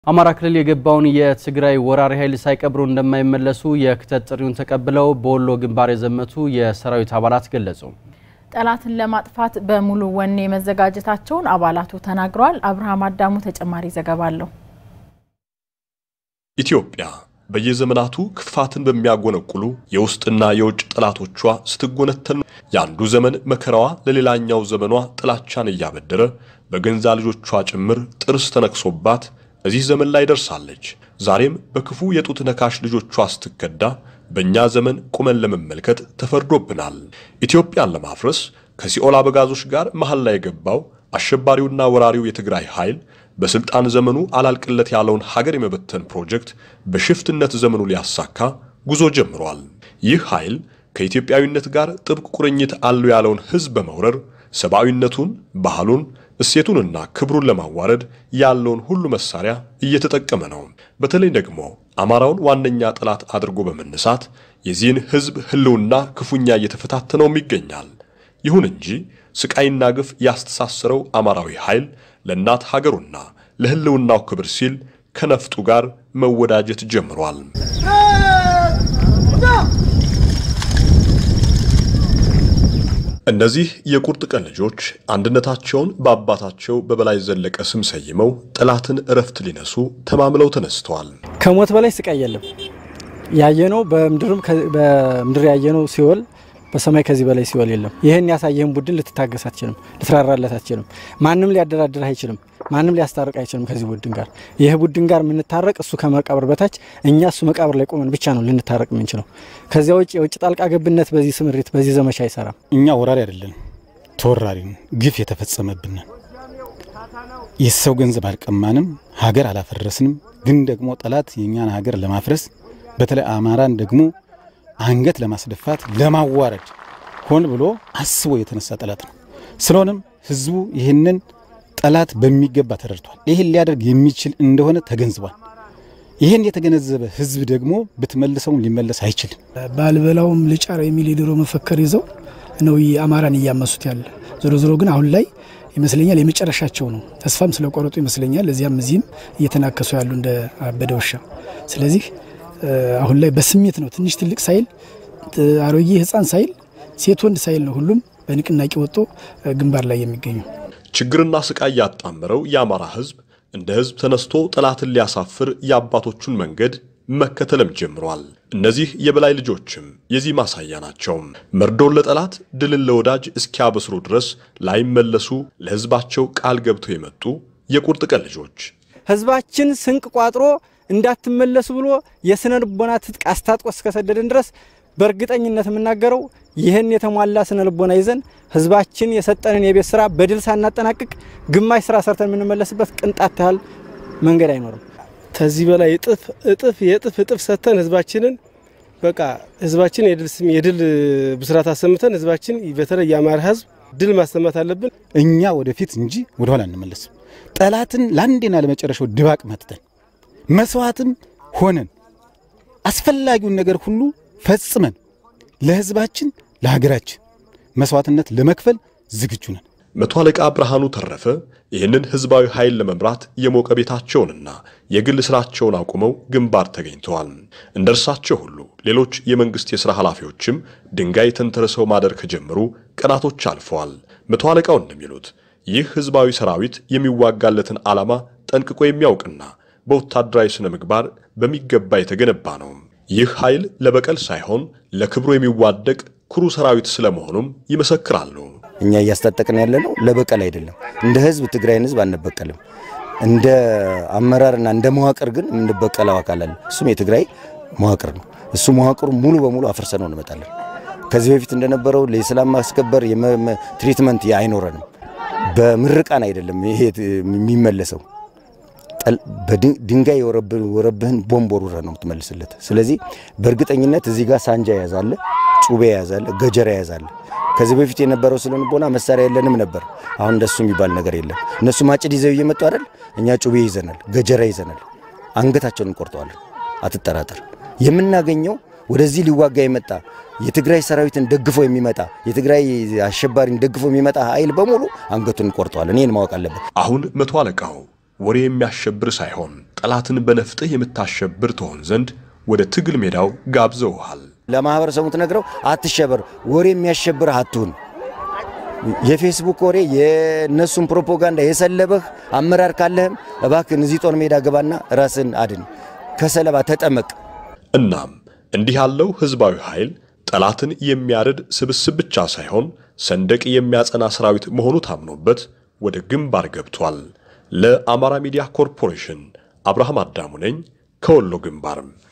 አማራ ክልል የገባውን የትግራይ ወራሪ ኃይል ሳይቀብሩ እንደማይመለሱ የክተት ጥሪውን ተቀብለው በወሎ ግንባር የዘመቱ የሰራዊት አባላት ገለጹ። ጠላትን ለማጥፋት በሙሉ ወኔ መዘጋጀታቸውን አባላቱ ተናግረዋል። አብርሃም አዳሙ ተጨማሪ ዘገባ አለው። ኢትዮጵያ በየዘመናቱ ክፋትን በሚያጎነቁሉ የውስጥና የውጭ ጠላቶቿ ስትጎነተል የአንዱ ዘመን መከራዋ ለሌላኛው ዘመኗ ጥላቻን እያበደረ በገንዛ ልጆቿ ጭምር ጥርስ ተነክሶባት እዚህ ዘመን ላይ ደርሳለች። ዛሬም በክፉ የጡት ነካሽ ልጆቿ ስትከዳ በእኛ ዘመን ቁመን ለመመልከት ተፈርዶብናል። ኢትዮጵያን ለማፍረስ ከሲኦል አበጋዞች ጋር መሃል ላይ የገባው አሸባሪውና ወራሪው የትግራይ ኃይል በስልጣን ዘመኑ አላልቅለት ያለውን ሀገር የመበተን ፕሮጀክት በሽፍትነት ዘመኑ ሊያሳካ ጉዞ ጀምሯል። ይህ ኃይል ከኢትዮጵያዊነት ጋር ጥብቅ ቁርኝት አለው ያለውን ሕዝብ በመውረር ሰብአዊነቱን፣ ባህሉን፣ እሴቱንና ክብሩን ለማዋረድ ያለውን ሁሉ መሳሪያ እየተጠቀመ ነው። በተለይ ደግሞ አማራውን ዋነኛ ጠላት አድርጎ በመነሳት የዚህን ሕዝብ ህልውና ክፉኛ እየተፈታተነውም ይገኛል። ይሁን እንጂ ስቃይና ግፍ ያስተሳሰረው አማራዊ ኃይል ለእናት ሀገሩና ለህልውናው ክብር ሲል ከነፍጡ ጋር መወዳጀት ጀምሯል። እነዚህ የቁርጥ ቀን ልጆች አንድነታቸውን በአባታቸው በበላይ ዘለቀ ስም ሰይመው ጠላትን እረፍት ሊነሱ ተማምለው ተነስተዋል። ከሞት በላይ ስቃይ የለም። ያየነው በምድርም በምድር ያየነው ሲኦል በሰማይ ከዚህ በላይ ሲኦል የለም። ይህን ያሳየህን ቡድን ልትታገስ አትችልም፣ ልትራራለት አትችልም። ማንም ሊያደራድር አይችልም፣ ማንም ሊያስታርቅ አይችልም። ከዚህ ቡድን ጋር ይህ ቡድን ጋር የምንታረቅ እሱ ከመቃብር በታች እኛ እሱ መቃብር ላይ ቆመን ብቻ ነው ልንታረቅ የምንችለው። ከዚያ ውጭ የውጭ ጣልቃ ገብነት በዚህ ስምሪት በዚህ ዘመቻ አይሰራም። እኛ ወራሪ አይደለን፣ ተወራሪ ነው። ግፍ የተፈጸመብን የሰው ገንዘብ አልቀማንም፣ ሀገር አላፈረስንም። ግን ደግሞ ጠላት የእኛን ሀገር ለማፍረስ በተለይ አማራን ደግሞ አንገት ለማስደፋት ለማዋረድ ሆን ብሎ አስቦ የተነሳ ጠላት ነው። ስለሆነም ህዝቡ ይህንን ጠላት በሚገባ ተረድቷል። ይህን ሊያደርግ የሚችል እንደሆነ ተገንዝቧል። ይህን የተገነዘበ ህዝብ ደግሞ ብትመልሰውም ሊመለስ አይችልም። ባልበላውም ልጫር የሚል የድሮ መፈክር ይዘው ነው አማራን እያመሱት ያለ። ዞሮ ዞሮ ግን አሁን ላይ ይመስለኛል የመጨረሻቸው ነው። ተስፋም ስለቆረጡ ይመስለኛል እዚያም እዚህም እየተናከሱ ያሉ እንደ አበደ ውሻ። ስለዚህ አሁን ላይ በስሜት ነው ትንሽ ትልቅ ሳይል አሮጌ ህፃን ሳይል ሴት ወንድ ሳይል ነው ሁሉም በንቅናቄ ወጥቶ ግንባር ላይ የሚገኙ። ችግርና ስቃይ ያጣመረው የአማራ ህዝብ እንደ ህዝብ ተነስቶ ጠላትን ሊያሳፍር የአባቶቹን መንገድ መከተልም ጀምሯል። እነዚህ የበላይ ልጆችም የዚህ ማሳያ ናቸው። መርዶን ለጠላት ድልን ለወዳጅ እስኪያበስሩ ድረስ ላይመለሱ ለህዝባቸው ቃል ገብተው የመጡ የቁርጥ ቀን ልጆች ህዝባችን ስንቅ ቋጥሮ እንዳትመለሱ ብሎ የስነ ልቦና ትጥቅ አስታጥቆ እስከሰደድን ድረስ በእርግጠኝነት የምናገረው ይህን የተሟላ ስነ ልቦና ይዘን ህዝባችን የሰጠንን የቤት ስራ በድል ሳናጠናቅቅ ግማሽ ስራ ሰርተን የምንመለስበት ቅንጣት ያህል መንገድ አይኖርም። ከዚህ በላይ እጥፍ እጥፍ የእጥፍ እጥፍ ሰጥተን ህዝባችንን በቃ ህዝባችን የድል ብስራት አሰምተን ህዝባችን በተለይ የአማራ ህዝብ ድል ማሰማት አለብን። እኛ ወደፊት እንጂ ወደኋላ እንመለስም። ጠላትን ለአንዴና ለመጨረሻው ድባቅ መትተን መስዋዕትም ሆነን አስፈላጊውን ነገር ሁሉ ፈጽመን ለህዝባችን ለሀገራችን መስዋዕትነት ለመክፈል ዝግጁ ነን። መቶ አለቃ ብርሃኑ ተረፈ ይህንን ህዝባዊ ኃይል ለመምራት የሞቀ ቤታቸውንና የግል ስራቸውን አቁመው ግንባር ተገኝተዋል። እንደ እርሳቸው ሁሉ ሌሎች የመንግስት የሥራ ኃላፊዎችም ድንጋይ ተንተርሰው ማደር ከጀመሩ ቀናቶች አልፈዋል። መቶ አለቃው እንደሚሉት ይህ ህዝባዊ ሰራዊት የሚዋጋለትን ዓላማ ጠንቅቆ የሚያውቅና በወታደራዊ ስነ ምግባር በሚገባ የተገነባ ነው። ይህ ኃይል ለበቀል ሳይሆን ለክብሩ የሚዋደቅ ኩሩ ሰራዊት ስለመሆኑም ይመሰክራሉ። እኛ እያስታጠቅን ያለ ነው ለበቀል አይደለም። እንደ ህዝብ ትግራይን ህዝብ አንበቀልም። እንደ አመራርና እንደ መዋቅር ግን የምንበቀለው አካል አለ። እሱም የትግራይ መዋቅር ነው። እሱ መዋቅሩ ሙሉ በሙሉ አፍርሰነው እንመጣለን። ከዚህ በፊት እንደነበረው ለሰላም ማስከበር ትሪትመንት አይኖረንም። በምርቃን አይደለም ይሄ የሚመለሰው በድንጋይ የወረብህን ቦምብ ወርውረህ ነው የምትመልስለት። ስለዚህ በእርግጠኝነት እዚህ ጋር ሳንጃ ያዛለ፣ ጩቤ ያዛለ፣ ገጀራ ያዛለ። ከዚህ በፊት የነበረው ስለንቦና መሳሪያ የለንም ነበር። አሁን እንደሱ የሚባል ነገር የለም። እነሱ ማጭድ ይዘው እየመጡ አይደል? እኛ ጩቤ ይዘናል፣ ገጀራ ይዘናል። አንገታቸውን እንቆርጠዋለን። አትጠራጠር። የምናገኘው ወደዚህ ሊዋጋ የመጣ የትግራይ ሰራዊትን ደግፎ የሚመጣ የትግራይ አሸባሪን ደግፎ የሚመጣ ኃይል በሙሉ አንገቱን እንቆርጠዋለን። ይህን ማወቅ አለበት። አሁን መቶ አለቃው ወሬ የሚያሸብር ሳይሆን ጠላትን በነፍጥህ የምታሸብር ትሆን ዘንድ ወደ ትግል ሜዳው ጋብዘውሃል። ለማህበረሰቡ ትነግረው አትሸበር፣ ወሬ የሚያሸብርህ አትሁን። የፌስቡክ ወሬ የእነሱን ፕሮፓጋንዳ የሰለበህ አመራር ካለህም እባክህን እዚህ ጦር ሜዳ ግባና ራስን አድን፣ ከሰለባ ተጠመቅ። እናም እንዲህ ያለው ህዝባዊ ኃይል ጠላትን የሚያርድ ስብስብ ብቻ ሳይሆን ሰንደቅ የሚያጸና ሰራዊት መሆኑ ታምኖበት ወደ ግንባር ገብቷል። ለአማራ ሚዲያ ኮርፖሬሽን አብርሃም አዳሙ ነኝ ከወሎ ግንባርም